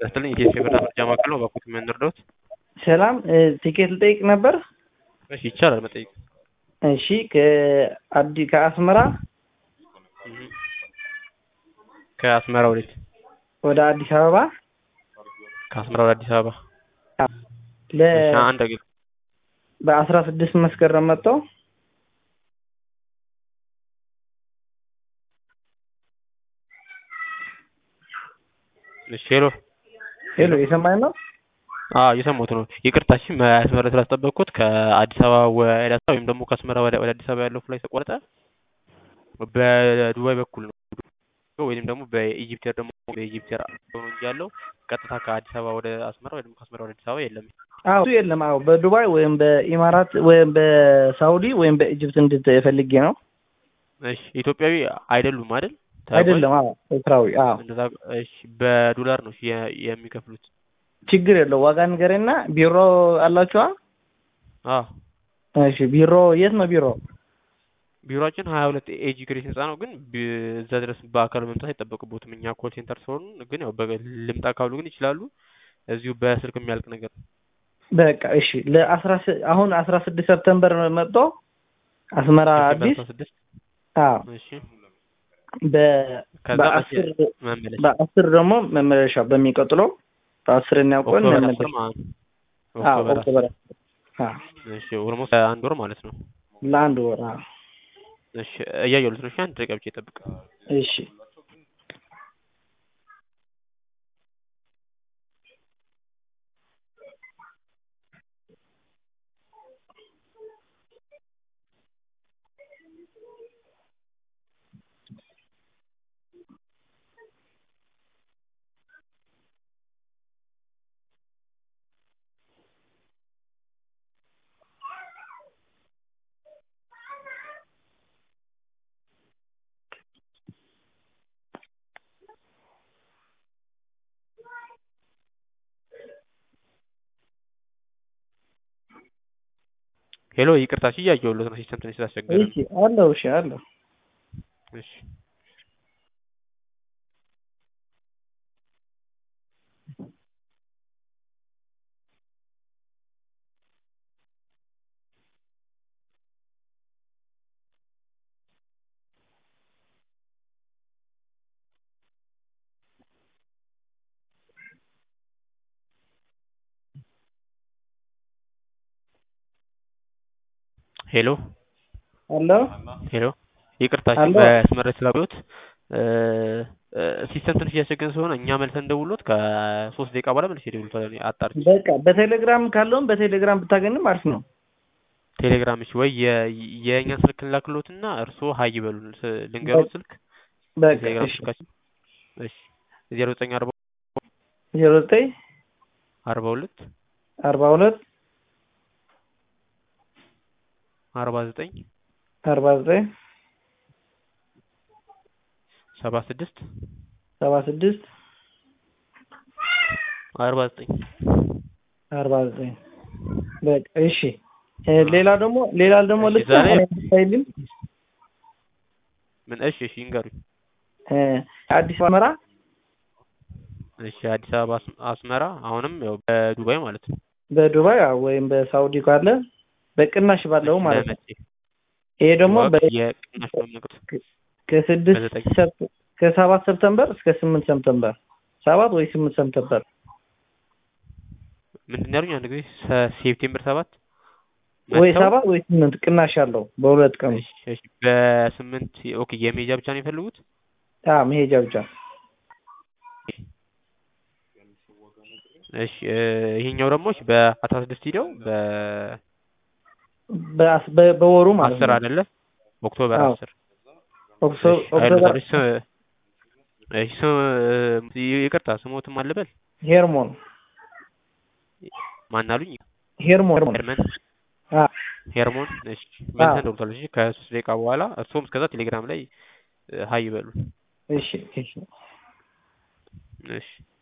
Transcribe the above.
ይስጥልኝ የኢትዮ ብር መረጃ ማዕከል ነው። በኩት ምን እንርዳዎት? ሰላም ቲኬት ልጠይቅ ነበር። እሺ ይቻላል መጠየቅ። እሺ ከአዲ ከአስመራ ከአስመራ ወዴት? ወደ አዲስ አበባ ከአስመራ ወደ አዲስ አበባ ለ እሺ፣ አንድ አገል በአስራ ስድስት መስከረም መጥተው እሺ ሄሎ ሄሎ የሰማኝ ነው። አዎ እየሰማሁት ነው። ይቅርታ እሺ መስመር ስላስጠበቅኩት ከአዲስ አበባ ወደ አስመራ ወይም ደግሞ ከአስመራ ወደ ወደ አዲስ አበባ ያለው ፍላይት ተቆረጠ በዱባይ በኩል ነው ወይም ደግሞ በኢጂፕት ኤር ደግሞ በኢጂፕት ኤር ነው እንጂ ያለው ቀጥታ ከአዲስ አበባ ወደ አስመራ ወይም ከአስመራ ወደ አዲስ አበባ የለም። አዎ እሱ የለም። አዎ በዱባይ ወይም በኢማራት ወይም በሳውዲ ወይም በኢጅፕት እንድትፈልጌ ነው። እሺ ኢትዮጵያዊ አይደሉም አይደል? ተጓዥ? አይደለም። አዎ ኤርትራዊ። አዎ እንደዛ እሺ በዶላር ነው እሺ የ- የሚከፍሉት። ችግር የለው። ዋጋ ንገረኝና ቢሮ አላችኋ? አዎ እሺ ቢሮ የት ነው ቢሮ? ቢሮአችን ሀያ ሁለት ኤጂ ግሬስ ህንጻ ነው። ግን ቢ- እዛ ድረስ በአካል መምጣት አይጠበቅቦትም። እኛ ኮል ሴንተር ስለሆኑ ግን ያው በ- ልምጣ ካሉ ግን ይችላሉ። እዚሁ በስልክ የሚያልቅ ነገር ነው። በቃ እሺ ለአስራ ስ- አሁን አስራ ስድስት ሰፕተምበር መጥቶ አስመራ ሴፕቴምበር አዲስ አስራ ስድስት አዎ እሺ በ ከዛ በአስር መመለሻ በአስር ደግሞ መመለሻ በሚቀጥለው በአስረኛው ቀን ኦክቶበር መመለሻ አስር ማለት ነው። አዎ ኦክቶበር ኦክቶበር አስር አዎ እሺ ኦልሞስት አንድ ወር ማለት ነው። ለአንድ ወር አዎ እሺ እያየሁት ነው። እሺ አንድ ደቂቃ ብቻ ይጠብቅ። እሺ ሄሎ ይቅርታ፣ እሺ እያየሁት ነው። ሲስተም ትንሽ ስላስቸገረ እሺ አለው እሺ አለው እሺ ሄሎ አለው ሄሎ ይቅርታ፣ እሺ አሎ። መስመር ስላቆየሁት ሲስተም ትንሽ እያስቸገረን ስለሆነ እኛ መልሰን እንደውሎት ከሶስት ደቂቃ በኋላ መልሼ እደውልልዎታለሁ እኔ አጣርቼ። በቃ በቴሌግራም ካለውም በቴሌግራም ብታገኝም አሪፍ ነው። ቴሌግራም እሺ፣ ወይ የ- የእኛን ስልክ እንላክልዎትና እርስዎ ሀይ ይበሉን። ስ- ልንገርዎት ስልክ በቃ የቴሌግራም እሺ ስልካችን እሺ ዜሮ ዘጠኝ አርባ ዜሮ ዘጠኝ አርባ ሁለት አርባ ሁለት አርባ ዘጠኝ አርባ ዘጠኝ ሰባ ስድስት ሰባ ስድስት አርባ ዘጠኝ አርባ ዘጠኝ በቃ እሺ እ ሌላ ደግሞ ሌላ ደግሞ እሺ፣ ልስጥ ዛሬ- አይልም ምን እሺ እሺ ይንገሩኝ። እ አዲስ አበባ እሺ አዲስ አበባ አስ- አስመራ አሁንም ያው በዱባይ ማለት ነው። በዱባይ አዎ፣ ወይም በሳውዲ ካለ በቅናሽ ባለው ማለት ነው። ለመቼ? ይሄ ደግሞ ዋጋ በ- የቅናሽ ነው የምነግርህ። ከስድስት በዘጠኝ ሰፕ- ከሰባት ሰፕተምበር እስከ ስምንት ሰፕተምበር ሰባት ወይ ስምንት ሰፕተምበር ምንድን ነው ያሉኝ? አንድ ጊዜ ሰ- ሴፕቴምበር ሰባት ወይ መጥተው- ሰባት ወይ ስምንት ቅናሽ አለው በሁለት ቀኑ። እሺ እሺ በስምንት ኦኬ የሜጃ ብቻ ነው የፈለጉት? አዎ መሄጃ ብቻ እሺ እ ይሄኛው ደግሞ እሺ በአስራ ስድስት ሂደው በ በአስ- በ- በወሩ ማለት አስር ነው። አይደለ ኦክቶበር አዎ። አስር ኦክቶ- እሺ ኦክቶበር አይደለም እሺ ስ- እሺ ስ- ይቅርታ ስሞትም አልበል ሄርሞን ማን አሉኝ? ሄርሞን ሄርሞን ሄርመን አዎ ሄርሞን እሺ አዎ። መልሰን ደውልታል። እሺ ከሶስት ደቂቃ በኋላ እርስዎም እስከዛ ቴሌግራም ላይ እ ሀይ ይበሉ። እሺ እሺ እሺ